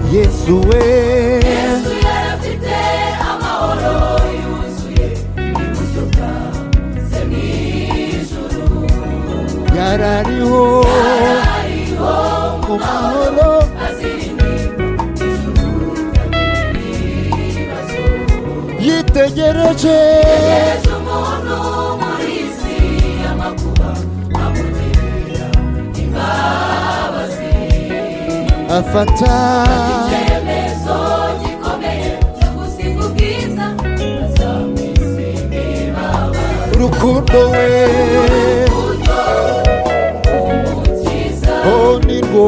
yuzuye yesuye afite amahoro yuzuye iburyo bwawe n'ijoro yarariho ariho ku mahoro azirindimba ijoro ry'ibibazo yitegereje ejo umuntu muri isi y'amakuba amugirira imbabazi afata icyemezo gikomeye cyo gusiga ubwiza azamwisimbirawe urukundo we uburyo umukiza oh ni rwo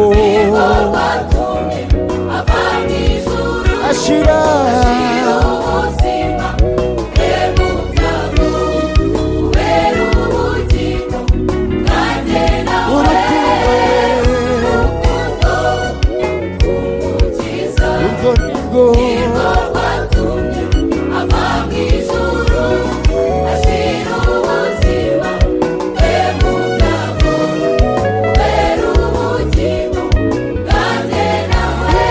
rwatumye ava mu ijuru ashyira ashyira ubuzima kubera ubwabo kubera ubugingo bwanjye nawe urukundo we urukundo umukiza urwo ni rwo nirwo rwatumye ava mu ijuru ashyira ubuzima kubera ubwabo kubera ubugingo bwanjye nawe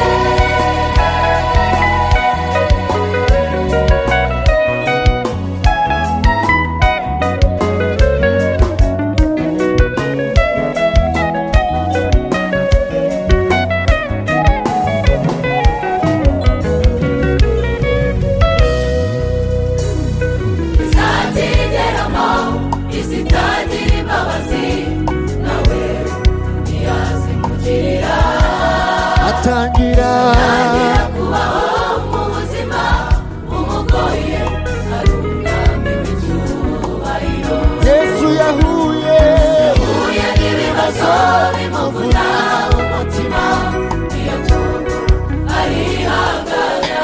izakigeramo isi itagira imbabazi nawe ntiyaze kugirira atangira atangira kubaho mu buzima bumugoye ari umwami w'icyubahiro yesu yahuye uhuye n'ibibazo bimuvuna umutima niyo mpamvu arihangana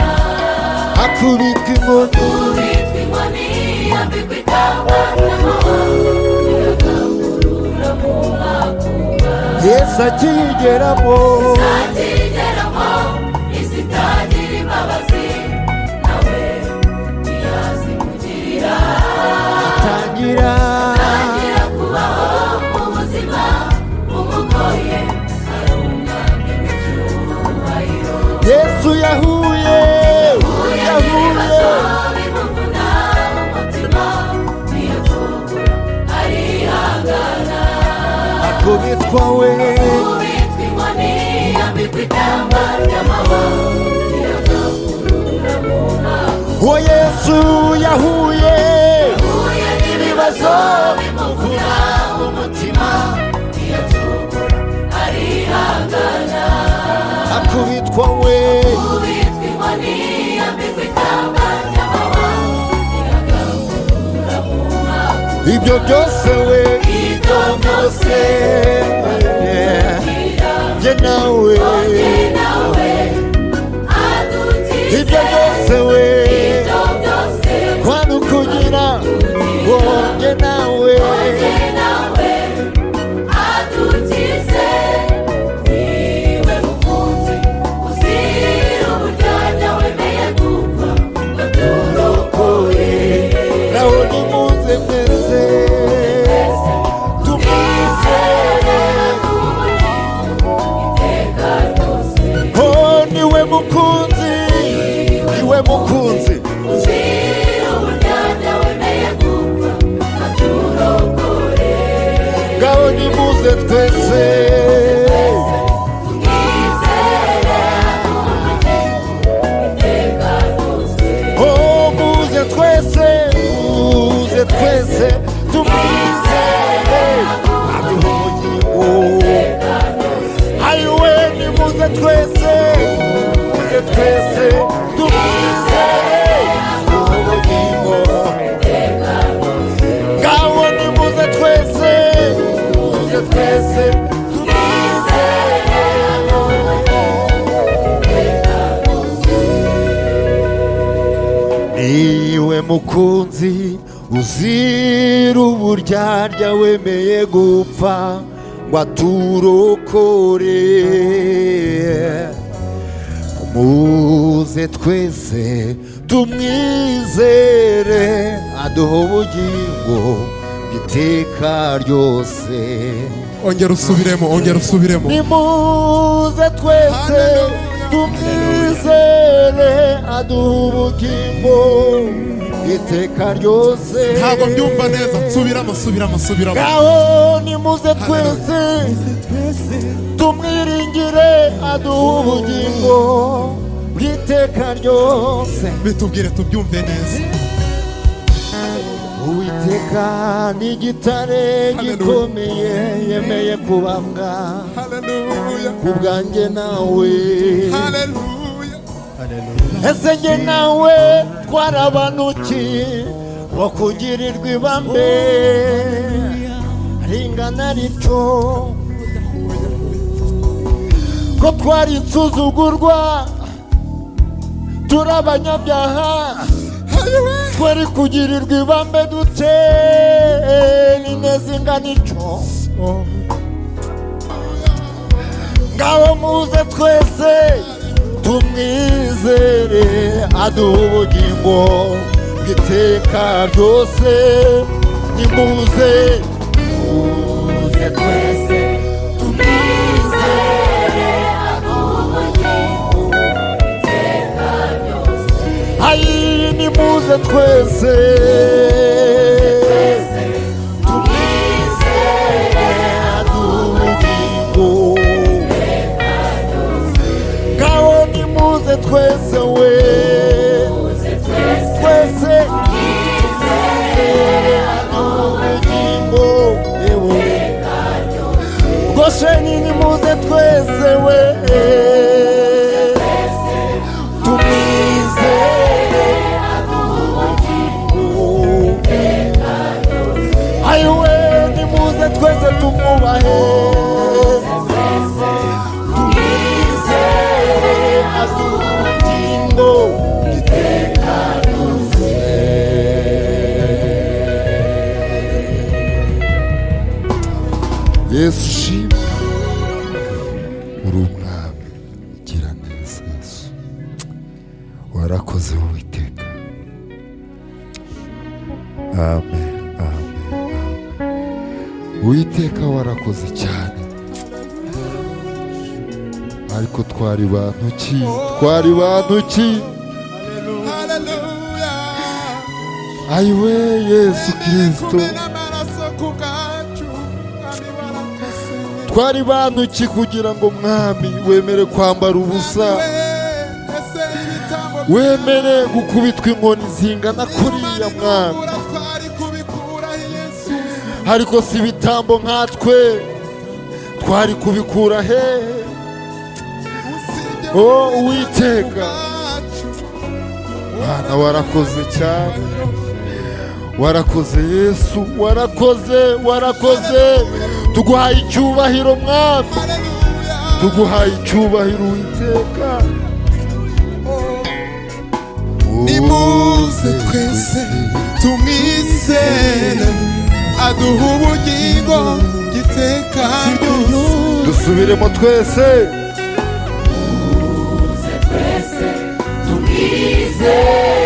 akubitwa inkoni ubitwa inkoni yambikwa ikamba n'amahanga iragahurura mu makuba yesu akiyigeramo ntakigeramo isi itagira imbabazi nawe ntiyazi kugirira atangira agira kubaho mu buzima bumugoye ari umwami w'icyubahiro yesu yahuye uhuye n'ibibazo yahuye bimuvuna umutima niyo mpamvu arihangana akubitwa we ubitwa inkoni yambikwa ikamba ry'amahoro iyagahurura mu ntango uwo yesu yahuye uhuye n'ibibazo bimuvuna umutima ntiyacogora arihangana akubitwa we ubitwa inkoni yambikwa ikamba ry'amahoro iyagahurura mu ntango ibyo byose we ibyo byose biragira njye nawe njye nawe adukize ibyo byose we ibyo byose kwani ukugira ngo njye nawe Ujye nawe adukize niwe mukunzi uzira uburyarya wemeye gupfa waturokoye nawe nimuze mwese twizere tumwizere n'ubugingo iteka ryose Oh, niwe mukunzi niwe mukunzi uzira uburyarya wemeye gupfa waturokoye ngaho nimuze twese twizere n'ubugingo iteka ryose oh muze twese muze twese tumwizere aduhoye ayiwe nimuze twese muze twese tumwizere ubugingo ngaho nimuze twese muze twese tumwizere niwe mukunzi uzira uburyarya wemeye gupfa ngo aturokore muze twese tumwizere aduha ubugingo iteka ryose ongera usubiremo ongera usubiremo nimuze twese tumwizere aduha ubugingo iteka ryose ntabwo mbyumva neza nsubiramo subiramo subiramo ngaho nimuze twese tumwiringire aduha ubugingo bw'iteka ryose bitubwire tubyumve neza uwiteka ni igitare gikomeye yemeye kubambwa haleluya ku bwanjye nawe haleluya ese njye nawe twarabanukiye bakugirirwa ibambe ringana rico ko twari insuzugurwa turi abanyabyaha twari kugirirwa ibambe dute n'ineza ingana ico ngaho muze twese tumwizere aduha ubugingo bw'iteka ryose nimuze Tuze twese tumwizere aduha ubugingo iteka ryose ayi nimuze twese twese tumwizere aduha ubugingo ngaho nimuze twese we tuze twese twese twizere aduha ubugingo yewe iteka ryose gosheni nimuze twese we twese tumwizere aduha ubugingo ayiwe nimuze twese tumwubahe twese tumwizere aduha ingo iteka yesu ushimwe uri umwami gira neza yesu warakoze uwiteka amen amen amen uwiteka warakoze cyane ariko twari bantu ki twari bantu ki haleluya ayiwe yesu kirisito kumwe n'amaraso ku bwacu kandi barakoze twari bantu ki kugira ngo mwami wemere kwambara ubusa ese ibitambo wemere gukubitwa inkoni zingana kuriya mwami Imana twari kubikuraho yesu ariko si ibitambo nkatwe twari kubikura hehe usibye o uwiteka bwacu Bana warakoze cyane warakoze yesu warakoze warakoze tuguhaye icyubahiro mwami haleluya tuguhaye icyubahiro uwiteka nimuze twese tumwizere aduha ubugingo giteka ryose dusubiremo twese twese tumwizere